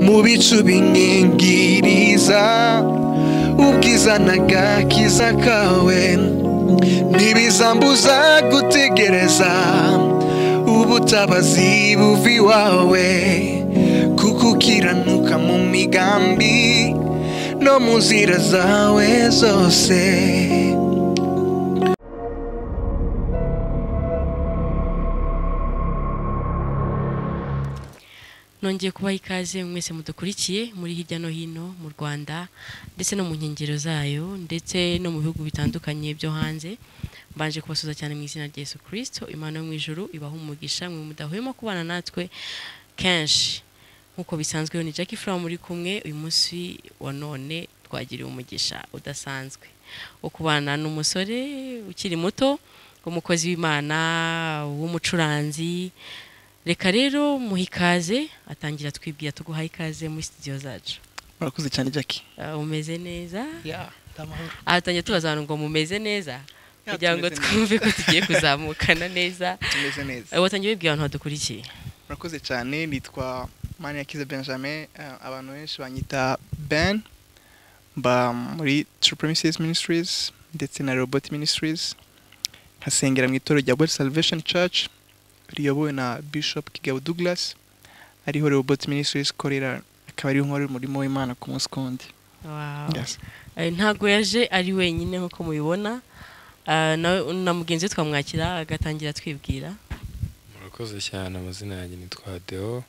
mu bicu binyingiriza ubwiza n'agakiza kawe ntibizambuza gutegereza ubutabazi buva iwawe kuko ukiranuka mu migambi no mu nzira zawe zose nongeye kubaha ikaze mwese mudukurikiye muri hirya no hino mu rwanda ndetse no mu nkengero zayo ndetse no mu bihugu bitandukanye byo hanze mbanje kubasuza cyane mu izina rya Yesu kirisito imana yo mu ijuru ibaha umugisha mwe mudahwema kubana natwe kenshi nk'uko bisanzwe ni Jackie Fura muri kumwe uyu munsi wa none twagiriwe umugisha udasanzwe wo kubana n'umusore ukiri muto umukozi w'imana w'umucuranzi reka rero muha ikaze atangira twibwira tuguha ikaze muri sitidiyo zacu murakoze cyane jackie Ah, umeze neza ya ndamahoro aha tutangiye tubaza abantu ngo mumeze neza Ya, kugira ngo tumeze neza. twumve ko tugiye kuzamukana neza tumeze neza Eh, watangiye wibwira abantu badukurikiye murakoze cyane nitwa maniyakize benjamin eh, abantu benshi banyita ben mba muri true premises ministries ndetse na robot ministries nkasengera mu itorero rya world salvation church riyobowe na bishop kigabo douglas ariho robot ministries ikorera akaba ariho nkora umurimo w'imana ku munsi kundi Wow. Yes. Eh, ntago yaje ari wenyine nk'uko mubibona Ah, na- na mugenzi we twamwakira agatangira twibwira murakoze cyane amazina yanjye nitwa deo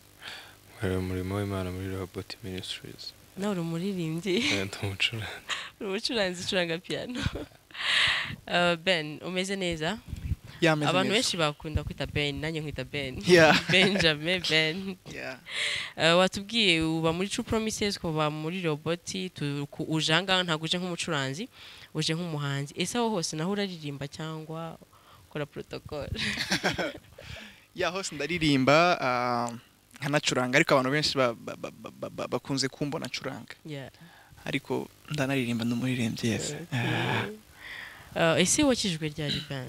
nkorera umurimo w'imana muri robot ministries nawe uri umuririmbyi ndi umucuranzi uri umucuranzi ucuranga piyano Eh, ben umeze neza yameze abantu neza benshi bakunda kwita ben nanjye nkwita ben Yeah. benjamin ben Yeah. Eh, watubwiye uba muri True Promises kuba muri roboti tu- ku- uje ahangaha ntabwo uje nk'umucuranzi uje nk'umuhanzi ese aho hose naho uraririmba cyangwa ukora protocol ya hose ndaririmba ah, nkanacuranga ariko abantu benshi ba- ba- ba- ba- ba- ba- bakunze kumbona acuranga Yeah. ariko ndanaririmba n'umuririmbyi yes Ah. Eh, ese wakijwe ryari ben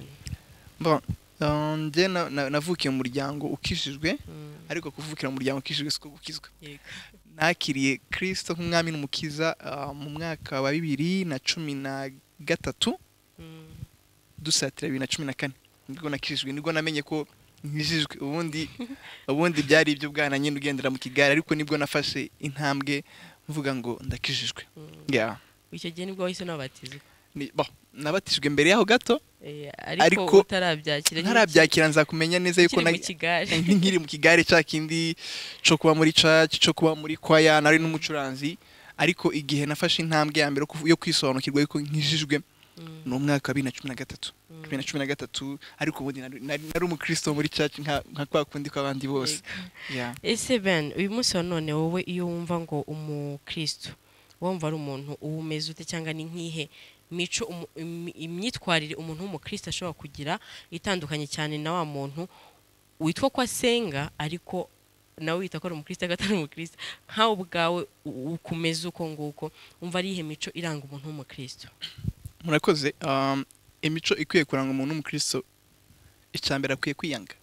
Bon, ah, njye na- na- navukiye mu muryango ukishijwe Mm, ariko kuvukira mu muryango ukishijwe siko gukizwa yego. nakiriye kirisito nk'umwami n'umukiza ah, mu mwaka wa bibiri na cumi na gatatu Mm, dusatira bibiri na cumi na kane nibwo nakijijwe nibwo namenye ko nkijijwe ubundi ubundi byari ibyo bwana nyine ugendera mu kigare ariko nibwo nafashe intambwe mvuga ngo ndakijijwe mm. yeah. icyo gihe nibwo wahise unabatizwa Ni- bo, nabatijwe mbere yaho gato Eh, Ariko ariko utarabyakira ntarabyakira nzakumenya neza yuko ukiri mu na- kigare nkiri mu kigare cya kindi cyo kuba muri church cyo kuba muri kwaya nari n'umucuranzi ariko igihe nafashe intambwe ya mbere yo kuvu- yo kwisobanukirwa yuko nkijijwe Mm, ni umwaka wa bibiri na cumi na gatatu mm. bibiri na cumi na gatatu ariko ubundi nari nari- nari umukristo muri church nka nka kwa kundi kw'abandi bose Yego. Yeah. ese ben uyu munsi wa none wowe iyo wumva ngo umukristo wumva ari umuntu uwumeze ute cyangwa ni nk'ihe mico umu- imi- imyitwarire umuntu w'umukristo ashobora kugira itandukanye cyane na wa muntu witwa ko asenga ariko nawe wita ko ari umukristo ariko atari umukristo nkawe ubwawe u- ukumeze uko nguko wumva ari iyihe mico iranga umuntu w'umukristo murakoze um, imico ikwiye kuranga umuntu w'umukristo icyambere akwiye kwiyanga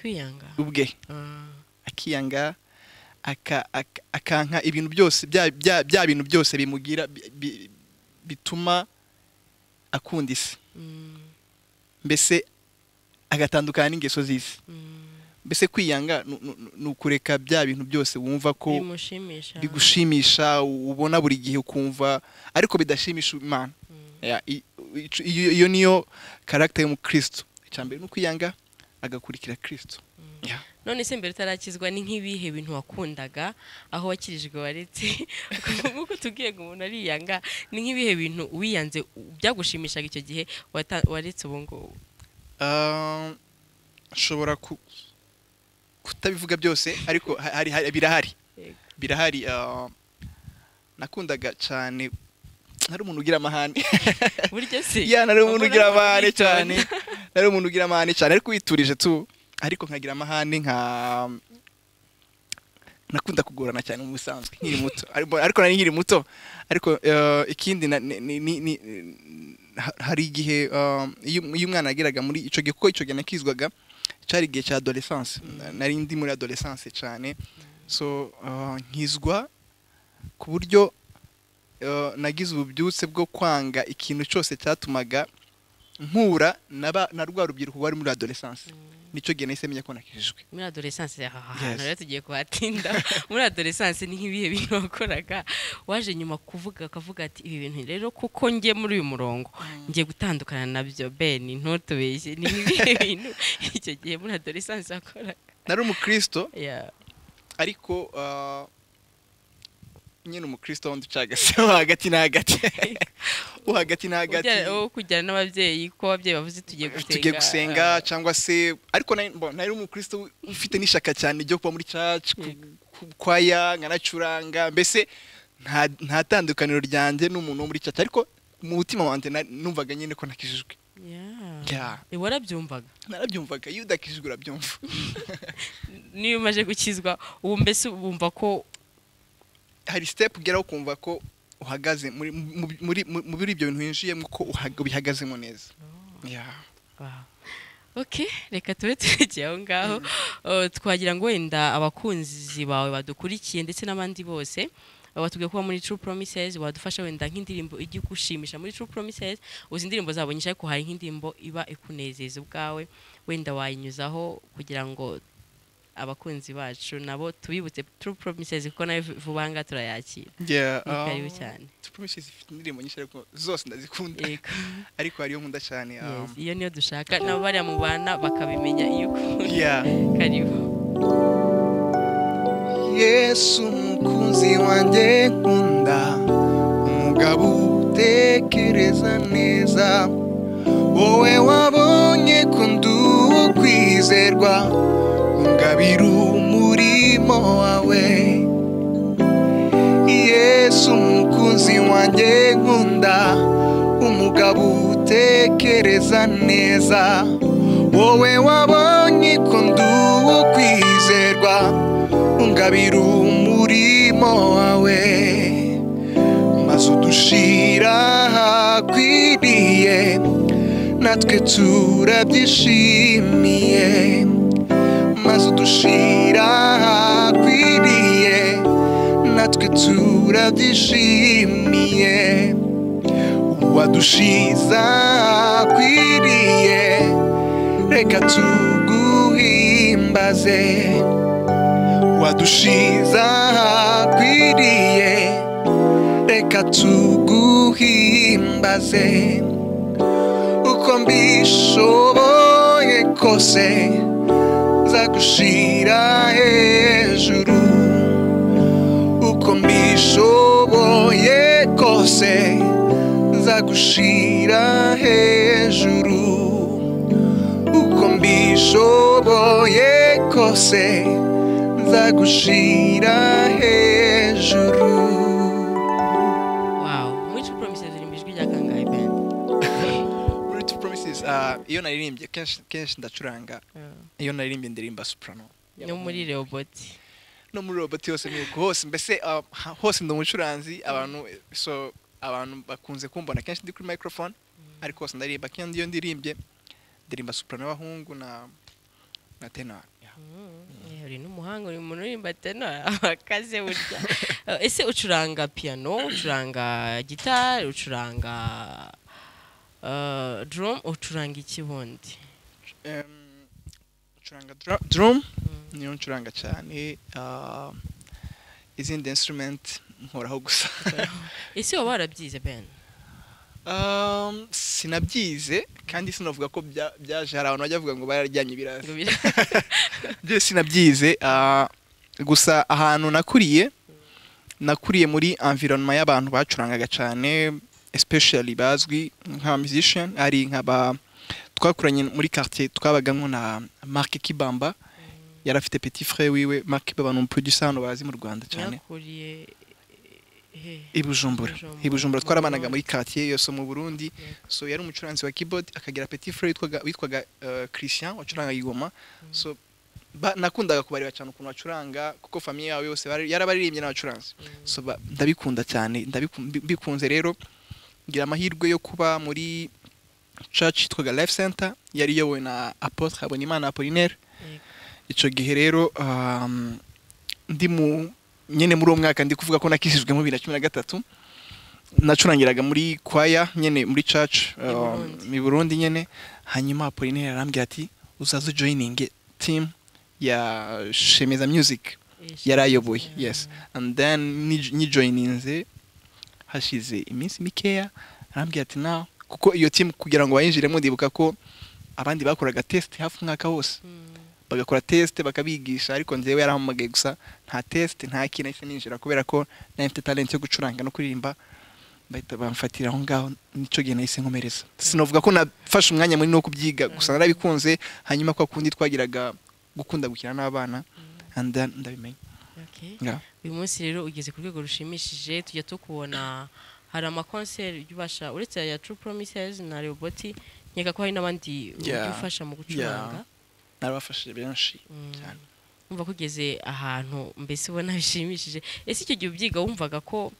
kwiyanga ubwe Ah, akiyanga aka- aka- akanka ibintu byose bya- bya bya bintu byose bimugira bi- bi- bituma akunda isi mm, mbese agatandukana n'ingeso z'isi mm, mbese kwiyanga nu- nu- nu- ni ukureka bya bintu byose wumva ko bimushimisha bigushimisha u- ubona buri gihe ukumva ariko bidashimisha imana Mm, Ya, i- ico- iyo iyo niyo karagita y'umukristo icyambere ni ukwiyanga agakurikira kristo mm. Ya. none se mbere utarakizwa ni nk'ibihe bintu wakundaga aho wakirijwe waretse nk'uko utubwiye ngo umuntu ariyanga ni nk'ibihe bintu wiyanze u- byagushimishaga icyo gihe wata- waretse ubu ngubu Ah, nshobora ku- kutabivuga byose ariko ha- hari- hari- birahari Yego. birahari ah, nakundaga cyane nari umuntu ugira amahane burya se ya nari umuntu abona ugira ko amahane witonda. cyane nari umuntu ugira amahane cyane ariko witurije tu ariko nkagira amahane nka nakunda kugorana cyane mu busanzwe nkiri muto Ariko- ariko nari nkiri muto ariko eh, ikindi na- ni- ni- ni- ni- ha- hari igihe eh, iyo iyo umwana yageraga muri icyo gihe kuko icyo gihe nakizwaga cyari igihe cya adolescence nari ndi muri adolescence cyane so uh, nkizwa ku buryo uh, nagize ububyutse bwo kwanga ikintu cyose cyatumaga mpura na ba- na rwa rubyiruko rwari muri adolescence nicyo gihe nahise menya ko nakijijwe muri adoresanse aha Yes. hantu rero tugiye kuhatinda muri adoresanse ni nk'ibihe bintu wakoraga waje nyuma kuvuga akavuga ati ibi bintu rero kuko njye muri uyu murongo ngiye gutandukana nabyo beni ntutubeshye ni nk'ibihe bintu icyo gihe muri adoresanse wakoraga nari umukristo Yeah. ariko uh, nyine umukristo wundi ucagase wo hagati na hagati wo hagati na hagati Ujyana- wowe kujyana n'ababyeyi ko ababyeyi bavuze tugiye gusenga tugiye gusenga ah, cyangwa se ariko nari- mbona nari umukristo ufite n'ishyaka cyane ryo kuba muri church ku- Yego. ku- kwaya nkanacuranga mbese nta nta tandukaniro ryanjye n'umuntu wo muri church ariko mu mutima wanjye na- numvaga nyine ko nakijijwe yeah. Yeah. Eh, warabyumvaga narabyumvaga iyo udakijijwe urabyumva niyo umaze gukizwa ubu mbese wumva ko hari step ugeraho ukumva ko uhagaze muri mu- muri mu- muri ibyo bintu winjiyemo ko uhaga- ubihagazemo neza Yeah. Wow. ok reka tube turekeye aho ngaho Uh, twagira ngo wenda abakunzi bawe badukurikiye ndetse n'abandi bose uh, batubwiye kuba muri True Promises wadufasha wenda nk'indirimbo ijya igushimisha muri True Promises uzi indirimbo zabo nyinshi ariko hari nk'indirimbo iba ikunezeza ubwawe wenda wayinyuzaho kugira ngo abakunzi bacu nabo tubibutse True Promises kuko nayo vu- vuba aha ngaha turayakira Yeah, ni karibu um, cyane True Promises ifite indirimbo nyinshi ariko zose ndazikunda yego ariko hariyo nkunda cyane um, Yes, iyo niyo dushaka nabo bariya mu bana bakabimenya iyo ukunda yeah. karibu yesu umukunzi wanjye nkunda umugabo utekereza neza wowe wabonye ko ndi uwo kwizerwa ungabira umurimo wawe yesu umukunzi wanjye nkunda umugabo utekereza neza wowe wabonye ko ndi uwo kwizerwa ungabira umurimo wawe maze udushira ahakwiriye natwe turabyishimiye maze udushira ahakwiriye natwe turabyishimiye uwadushiza ahakwiriye reka tuguhimbaze wadushiza ahakwiriye reka tuguhimbaze uko mbishoboye kose nzagushira hejuru uko mbishoboye kose nzagushira hejuru uko mbishoboye kose nzagushira hejuru Wow, muri True Promises uri mu ijwi rya kangahe Ben? Muri True Promises ah, iyo naririmbye kenshi kenshi ndacuranga iyo naririmbye ndirimba soprano no muri Robot. no muri robot yose ni uko hose mbese ah, ha- hose ndi umucuranzi abantu so abantu bakunze kumbona kenshi ndi kuri microphone ariko hose ndaririmba kandi iyo ndirimbye ndirimba soprano y'abahungu na na tenor Yeah. Eh, Uri n'umuhanga uri umuntu urimba tenor akaze burya. Eh, Ese ucuranga piano, ucuranga gitari, ucuranga eh, drum, ucuranga iki bundi? Em, ncuranga dru- drum niyo ncuranga cyane ah, izindi instrument nkoraho gusa Ese waba warabyize Ben? Um, sinabyize kandi sinavuga ko bya- byaje hari abantu bajya bavuga ngo bararyamye Ngo ibirasi bira- byo sinabyize ah, gusa ahantu nakuriye nakuriye muri environment y'abantu bacurangaga cyane especially bazwi nka musician ari nka ba twakuranye muri quartier twabagamo na Mark Kibamba yari afite petit frère wiwe Mark Kibamba ni umuproducer hano bazi mu Rwanda cyane Mwakuriye he? i Bujumbura Bujumbura. i Bujumbura twarabanaga muri quartier yose mu Burundi Yego. so yari umucuranzi wa keyboard akagira petit frère witwaga witwaga eh, Christian wacuranga igoma so ba, nakundaga kubareba cyane ukuntu bacuranga kuko famiye yabo yose bari- yarabaririmbye n'abacuranzi so ba- ndabikunda cyane ndabiku- mbi- mbikunze rero ngira amahirwe yo kuba muri church yitwaga life center yari iyobowe na apotre Habonimana Apollinaire Yego. icyo gihe rero um, ndi mu nyine muri uwo mwaka ndi kuvuga ko nakishijwemo bibiri na cumi na gatatu nacurangiraga muri kwaya nyine muri church I um, Burundi. i burundi nyine hanyuma apolineri arambwira ati uzaze ujoyininge team ya shemeza music yari ayoboye yes and then ni- nijoyininze hashize iminsi mikeya arambwira ati na kuko iyo team kugira ngo bayinjiremo ndibuka ko abandi bakoraga test hafi umwaka wose Mm. bagakora test bakabigisha ariko njyewe yarahamagaye gusa nta test nta kintu nahise ninjira kubera ko nari mfite talent yo gucuranga no kuririmba bahita bamfatira aho ngaho nicyo gihe nahise nkomereza sinavuga ko nafashe umwanya munini wo kubyiga gusa narabikunze hanyuma kwa kundi twagiraga gukunda gukina n'abana and then ndabimenya Okay. Yeah. uyu munsi rero ugeze ku rwego rushimishije tujya tukubona hari amakonseri ujya ubasha uretse aya True Promises na Roboti nkeka ko hari n'abandi ujya Yeah. ufasha mu gucuranga narabafashije benshi Mm. cyane. wumva ko ugeze ahantu mbese ubona bishimishije ese icyo gihe ubyiga wumvaga ko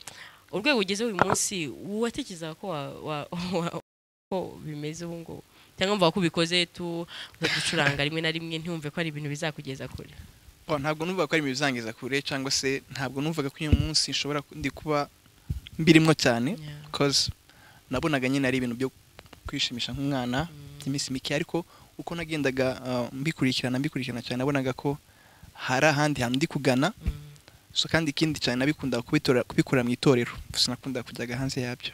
urwego ugezeho uyu munsi watekerezaga ko wa- wa- wa- ko bimeze ubu ngubu cyangwa wumvaga ko ubikoze tu uza gucuranga rimwe na rimwe ntiwumve ko ari ibintu bizakugeza kure Oh, ntabwo numvaga ko ari ibintu bizangiza kure cyangwa se ntabwo numvaga ko uyu munsi nshobora ku- ndi kuba mbirimo cyane Yeah. because nabonaga nyine ari ibintu byo kwishimisha nk'umwana by'iminsi mike ariko uko nagendaga uh, mbikurikirana mbikurikirana cyane nabonaga ko hari ahandi hantu ndi kugana Mm. so kandi ikindi cyane nabikundaga kubitora- kubikura mu itorero sinakundaga kujyaga hanze yabyo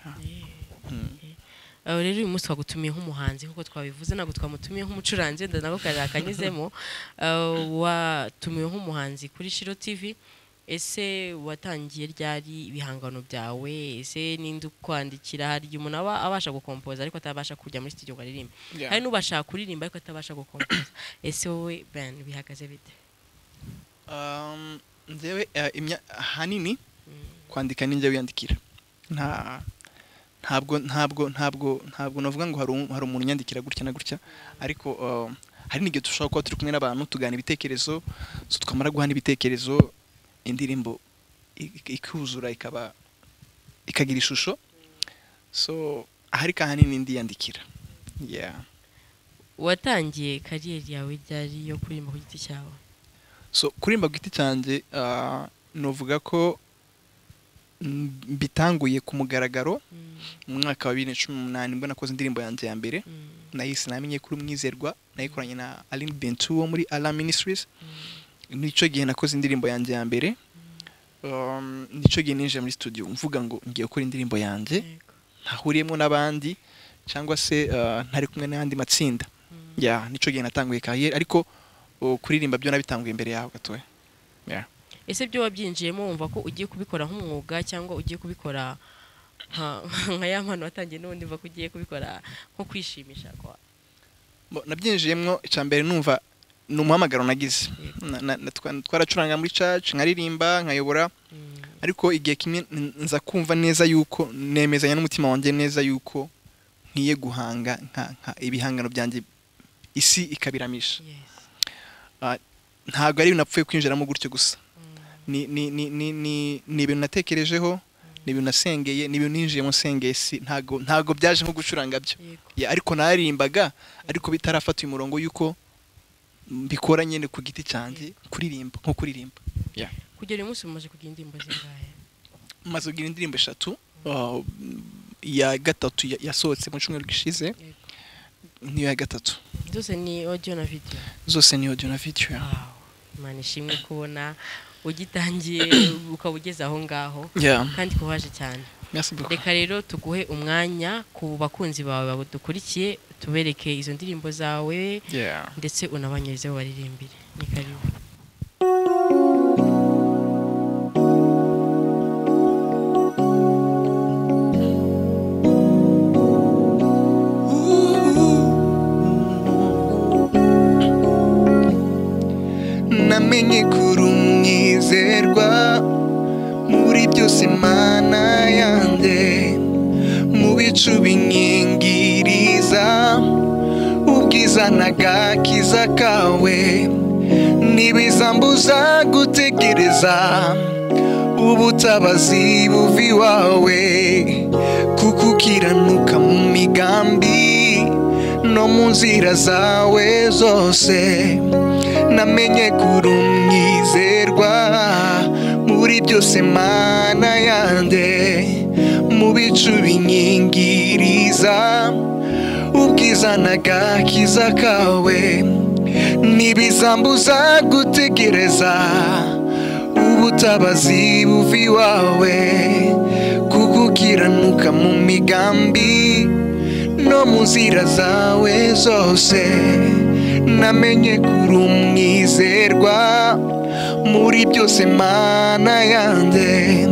Mm. Aho rero uyu munsi twagutumiye nk'umuhanzi nk'uko twabivuze ntabwo twamutumiye nk'umucuranzi wenda nako kari akanyuzemo Ah, watumiwe nk'umuhanzi kuri shiro tv ese watangiye ryari ibihangano byawe ese ninde ukwandikira hari igihe umuntu aba abasha gukompoza ariko atabasha kujya muri studio ngo aririmbe hari n'ubasha kuririmba ariko atabasha gukompoza ese wowe ben bihagaze bite Um, njyewe uh, imya- ahanini kwandika ni njye wiyandikira nta ntabwo ntabwo ntabwo ntabwo navuga ngo hari um- hari umuntu unyandikira gutya na gutya ariko uh, hari n'igihe dushobora kuba turi kumwe n'abantu tugana ibitekerezo so twamara guhana ibitekerezo indirimbo ik- ikuzura ikaba ikagira ishusho so ariko ahanini ndiyandikira yeah. watangiye kariyeri yawe ryari yo kuririmba ku giti cyawe so kurimba ku giti cyanjye ah, novuga ko mm, mbitanguye ku mugaragaro Mm, mu mwaka wa bibiri na cumi n'umunani mbwo nakoze indirimbo yanjye ya mbere mm, nayise namenye kuri umwizerwa nayikoranye na aline bentu wo muri ala ministries nicyo gihe nakoze indirimbo yanjye ya mbere Um, nicyo gihe ninjiye muri studio mvuga ngo ngiye gukora indirimbo yanjye yego. ntahuriyemo n'abandi cyangwa se ah, ntari kumwe n'ayandi matsinda Mm. ya nicyo gihe natanguye kariyeri ariko oh, kuririmba byo nabitanguye imbere yaho gatoya ese byo wabyinjiyemo wumva ko ugiye kubikora nk'umwuga cyangwa ugiye kubikora nka nka ya mpano watangiye n'ubundi mva ko ugiye kubikora nko kwishimisha kwa Bo, nabyinjiyemo icya mbere numva ni umuhamagaro nagize Na- na- na- twa- twaracuranga muri church nkaririmba nkayobora ariko igihe kimwe n- nza kumva neza yuko nemezanya n'umutima wanjye neza yuko nkwiye guhanga nka- nka ibihangano byanjye isi ikabiramisha Yes. ntabwo ari ibintu napfuye kwinjiramo gutyo gusa ni ni- ni- ni- ni- ni ibintu natekerejeho ni ibintu nasengeye ni ibintu ninjiyemo nsengeye si ntabwo ntabwo byaje nko gucuranga byo Yego. Ya, ariko nararimbaga ariko bitarafata uyu murongo yuko mbikora nyine ku giti cyanjye kuririmba nko kuririmba kugera uyu munsi mumaze kugira indirimbo zingahe maze kugira indirimbo eshatu uh, iya gatatu ya- yasohotse mu cyumweru gishize Yego. niyo ya gatatu zose ni audio na video zose ni audio na video Wow. imana ishimwe kubona ugitangiye ukaba ugeze aho ngaho yeah kandi kubaje cyane merci beaucoup reka rero tuguhe umwanya ku bakunzi bawe badukurikiye tubereke izo ndirimbo zawe yeah ndetse unabanyurizeho baririmbire ni karibu namenye kuri umwizerwa muri byose mana yanjye mu bicu binyingiriza ubwiza n'agakiza kawe ntibizambuza gutegereza ubutabazi buva iwawe kuko ukiranuka mu migambi no mu nzira zawe zose namenye kuri umwizerwa muri byose mana yanjye mu bicu binyingiriza ubwiza n'agakiza kawe ntibizambuza gutegereza ubutabazi buva iwawe kuko ukiranuka mu migambi no mu nzira zawe zose namenye kuri umwizerwa muri byose mana yanjye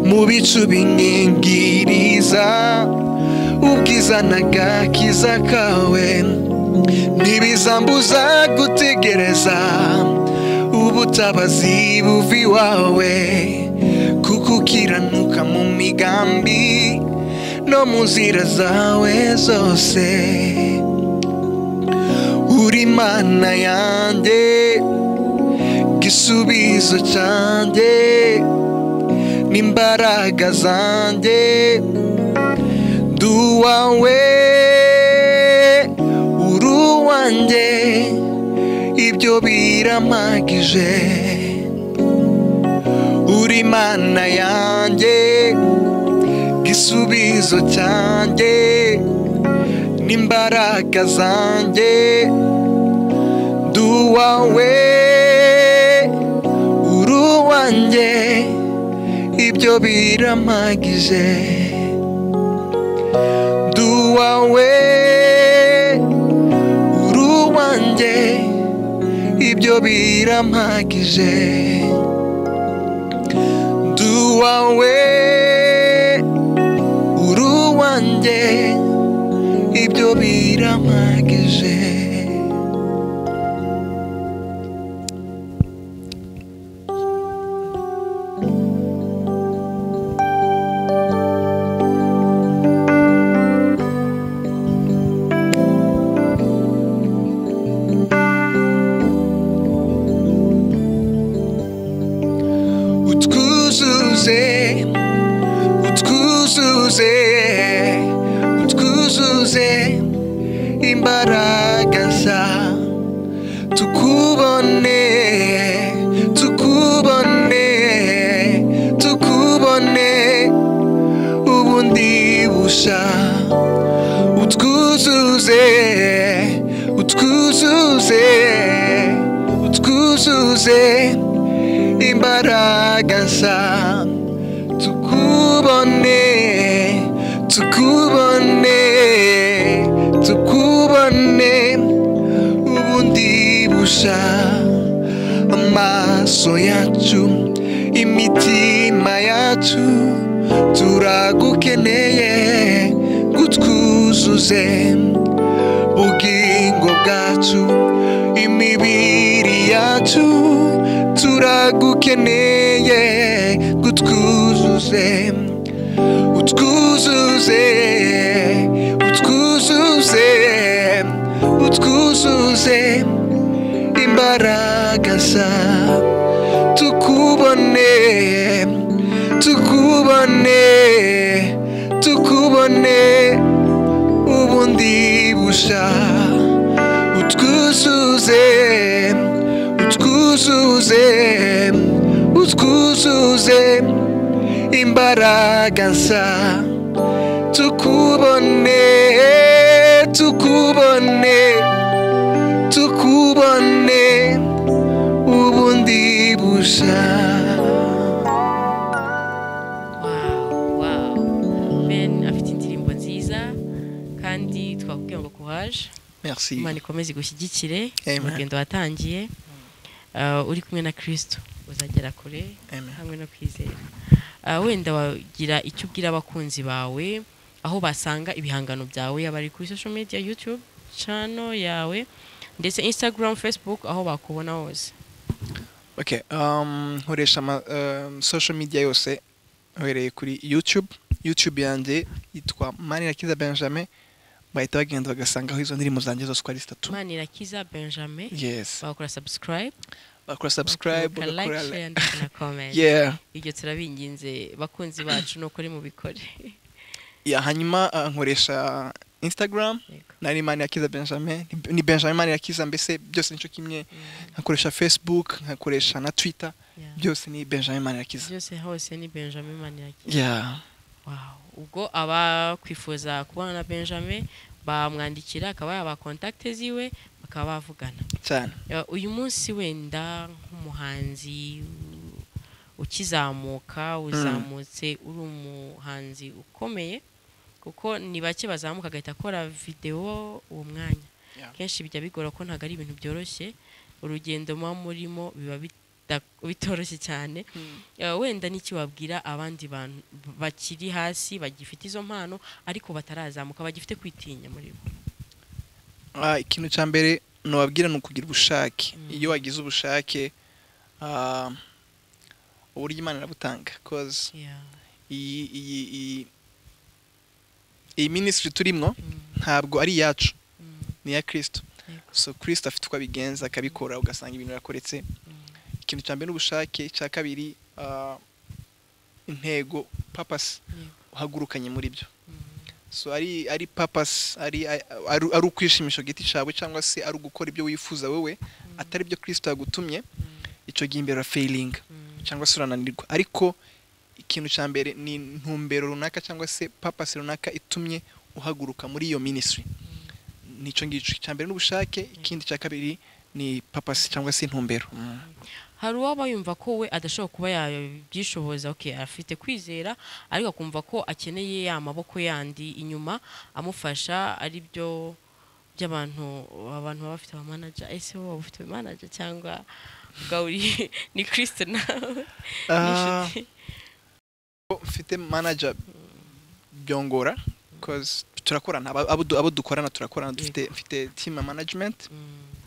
mu bicu binyingiriza ubwiza n'agakiza kawe ntibizambuza gutegereza ubutabazi buva iwawe kuko ukiranuka mu migambi no mu nzira zawe zose uri mana yanjye gisubizo cyanjye n'imbaraga zanjye ndi uwawe uri uwanjye ibyo birampagije uri mana yanjye igisubizo cyanjye n'imbaraga zanjye ndi uwawe uri uwanjye ibyo birampagije ndi uwawe uri uwanjye ibyo birampagije ndi uwawe uri uwanjye ibyo birampagije utwuzuze utwuzuze utwuzuze imbaraga za tukubone tukubone tukubone ubundi busha utwuzuze utwuzuze utwuzuze imbaraga za tukubone tukubone tukubone ubundi busha amaso yacu imitima yacu turagukeneye gutwuzuze ubugingo bwacu imibiri yacu turagukeneye gutwuzuze utwuzuze utwuzuze utwuzuze imbaraga za tukubone tukubone tukubone ubundi busha utwuzuze utwuzuze utwuzuze imbaraga nsa tukubone tukubone tukubone ubundi busha Wow, wow. Ben afite indirimbo nziza kandi twakubwira ngo kuhaje Merci. imana ikomeze igushyigikire Amen. urugendo watangiye Uh, uri kumwe na kirisito uzagera kure Amen. hamwe no kwizera Ah, wenda wagira icyo ubwira abakunzi bawe aho basanga ibihangano byawe yaba ari kuri social media youtube channel yawe ndetse instagram facebook aho bakubona hose Okay, um, nkoresha ama um, social media yose uhereye kuri YouTube. YouTube yanjye yitwa Manirakiza Benjamin bahita bagenda bagasangaho izo ndirimbo zanjye zose uko ari zitatu. manirakiza benjamin Yes. bakora subscribe Bakora subscribe, bakora like bagakora share like. ndetse na comment Yeah. ibyo turabinginze bakunzi bacu ni ukuri mu bikore Yeah, hanyuma uh, nkoresha instagram Yego. nari mani yakiza benjamin ni- ni benjamin mani yakiza mbese byose nico kimwe nkakoresha facebook nkakoresha na twitter Yeah. byose ni benjamin mani yakiza byose hose ni benjamin maniraki yeah. Wow. ubwo abakwifuza kubana na benjamin bamwandikira akaba yaba kontakite ziwe bakaba bavugana cyane Ya, uyu munsi wenda nk'umuhanzi u- ukizamuka uzamutse uri umuhanzi ukomeye kuko ni bake bazamuka agahita akora videwo uwo mwanya Yeah. kenshi bijya bigora ko ntabwo ari ibintu byoroshye urugendo muba murimo biba bita- bitoroshye cyane Ya, wenda n'iki wabwira abandi bantu bakiri hasi bagifite izo mpano ariko batarazamuka bagifite kwitinya muri bo Ah, ikintu cya mbere nababwira ni ukugira ubushake Mm. iyo wagize ubushake ah, uburyo imana irabutanga cause Yeah. iyi iyi iyi iyi minisitiri turimo Mm, ntabwo ari iyacu mm, ni iya kirisito Yego. so kirisito afite uko abigenza akabikora ugasanga ibintu yakoretse mm, ikintu cya mbere ni ubushake icya kabiri ah, intego papasi Yego. uhagurukanye muri byo mm. so ari ari papasi ari ari ari ukwishimisha ku giti cyawe cyangwa se ari ugukora ibyo wifuza wowe atari byo kirisito yagutumye icyo gihe imbere urafayiringa cyangwa se urananirwa ariko ikintu cya mbere ni intumbero runaka cyangwa se papasi runaka itumye uhaguruka muri iyo minisitiri nicyo ngicyo icya mbere n'ubushake ikindi cya kabiri ni papasi cyangwa se intumbero Mm. hari uwaba yumva ko we adashobora kuba yabyishoboza okay, afite kwizera ariko akumva ko akeneye ya maboko yandi inyuma amufasha ari byo by'abantu abantu baba bafite abamanaja ese wowe waba ufite manaja cyangwa ubwawe uri- ni kirisito nawe Ah, ko mfite manager byongora because turakorana abo- abo du- abo dukorana turakorana dufite mfite team ya management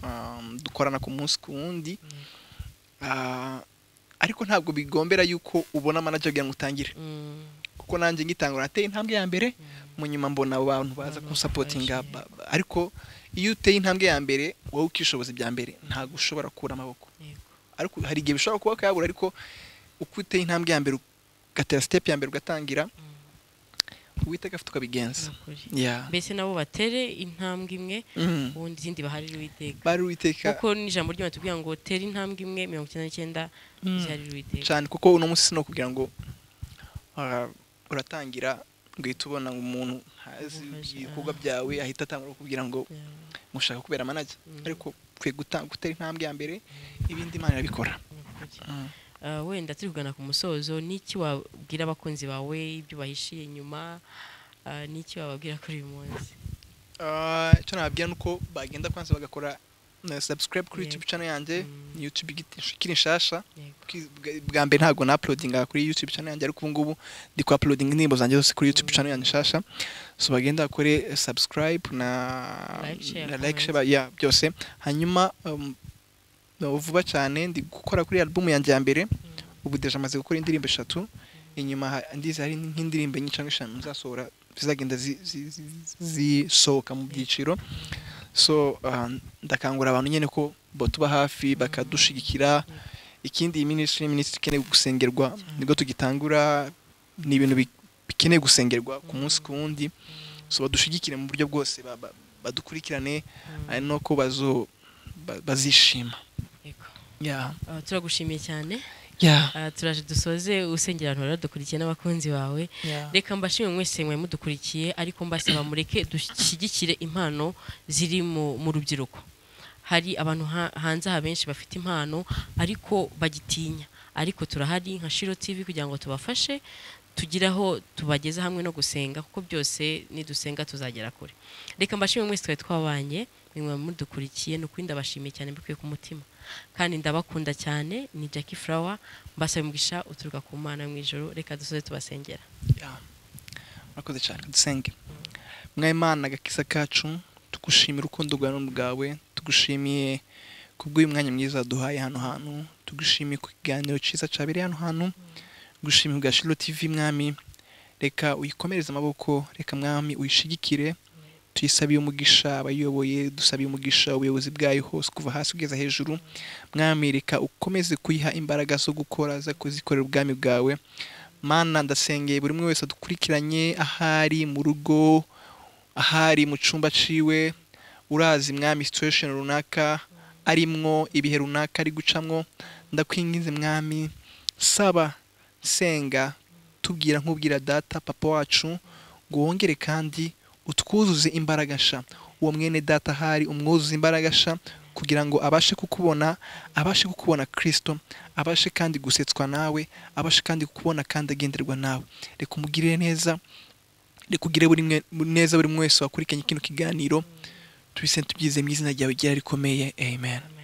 um, dukorana ku munsi ku wundi Ah, ariko ntabwo bigombera yuko ubona manager kugira ngo utangire kuko nanjye ngitangura nateye intambwe ya mbere mu nyuma mbona abo bantu baza Abantu kunsapotinga baje. ba- ba- ariko iyo uteye intambwe ya mbere wowe ukishoboza ibya mbere ntabwo ushobora gukura amaboko ariko hari igihe bishobora kuba kayabura ariko uko uteye intambwe ya mbere ugatera step ya mbere ugatangira uwiteka afite ukabigenza Yeah. mbese nabo batere intambwe imwe Mm. ubundi izindi baharire uwiteka bari uwiteka kuko n'ijambo ry'imana tubwira ngo tere intambwe imwe mirongo icyenda n'icyenda Mm. ziharire uwiteka cyane kuko uno munsi no kugira ngo ah, uratangira ugahita ubona ngo umuntu ntazi Umufasha, ibikorwa ah. byawe ahita atangura kugira ngo Yeah. mushaka kubera manager Mm. ariko ukwiye guta- gutera intambwe ya mbere ibindi imana irabikora Mm. Uh, wenda turi kugana ku musozo n'iki wabwira abakunzi bawe ibyo bahishiye nyuma uh, n'iki wababwira kuri uyu munsi Ah, icyo nababwira ni uko bagenda kwanza bagakora na subscribe kuri Yego. youtube channel yanjye Mm. ni youtube igiti- ikiri nshasha Yego. Kwi- bwa- bwa mbere ntabwo na uploadinga kuri youtube channel yanjye ariko ubu ngubu ndi ku uploading indirimbo zanjye zose kuri youtube channel yanjye nshasha so bagenda bakore eh, subscribe na Like, share, na comment. like share ba- yeah, byose hanyuma um, no, vuba cyane ndi gukora kuri album yanjye ya mbere ubu deje amaze gukora indirimbo eshatu inyuma ha- ndizi hari nk'indirimbo enye cyangwa eshanu nzasohora zizagenda zi- zi- zi- zisohoka mu byiciro so ah, ndakangura abantu nyine ko batuba hafi bakadushigikira ikindi iyi minisitiri ni minisitiri ikeneye gusengerwa nibwo tugitangura ni ibintu bi- bikeneye gusengerwa ku munsi ku wundi so badushigikire mu buryo bwose ba- ba- badukurikirane ari n'uko bazo ba- bazishima Yego. yeah. Uh, turagushimiye cyane Yeah. uh, turaje dusoze usengera abantu bari badukurikiye n'abakunzi bawe Yeah. reka mbashimire mwese mwe mudukurikiye ariko mbasaba mureke dushyigikire impano ziri mu mu rubyiruko hari abantu ha- hanze aha benshi bafite impano ariko bagitinya ariko turahari nka shiro tv kugira ngo tubafashe tugire aho tubageze hamwe no gusenga kuko byose nidusenga tuzagera kure reka mbashimire mwese twari twabanye mwe mudukurikiye ni ukuri ndabashimiye cyane mbikuye ku mutima kandi ndabakunda cyane ni jackie flower mbasaba umugisha uturuka ku mana yo mu ijoro reka dusoze tubasengera Yeah. murakoze cyane dusenge mwaye imana agakiza kacu tugushimira urukundo rwawe n'urukundo bwawe tugushimiye kubw'uyu mwanya mwiza waduhaye hano hantu tugushimiye ku kiganiro cyiza cyabereye hano hantu gushimira bwa shiro tv mwami reka uyikomereze amaboko reka mwami uyishigikire tuyisabiye umugisha abayiyoboye dusabiye umugisha ubuyobozi bwayo hose kuva hasi kugeza hejuru mwami reka ukomeze kuyiha imbaraga zo gukora zo kuzikorera ubwami bwawe mana ndasengeye buri umwe wese adukurikiranye ahari mu rugo ahari mu cyumba ciwe urazi mwami situation runaka arimwo ibihe runaka ari gucamwo ndakwinginze mwami saba senga tubwira nk'ubwira data papa wacu ngo wongere kandi utwuzuze imbaraga sha uwo mwene data ahari umwuzuze imbaraga sha kugira ngo abashe kukubona abashe kukubona kirisito abashe kandi gusetswa nawe abashe kandi kukubona kandi agenderwa nawe reka umugirire neza reka ugire buri mwe- neza buri umwe wese wakurikiranye kino kiganiro tubise tubyize mu izina ryawe ryari rikomeye amen Amen.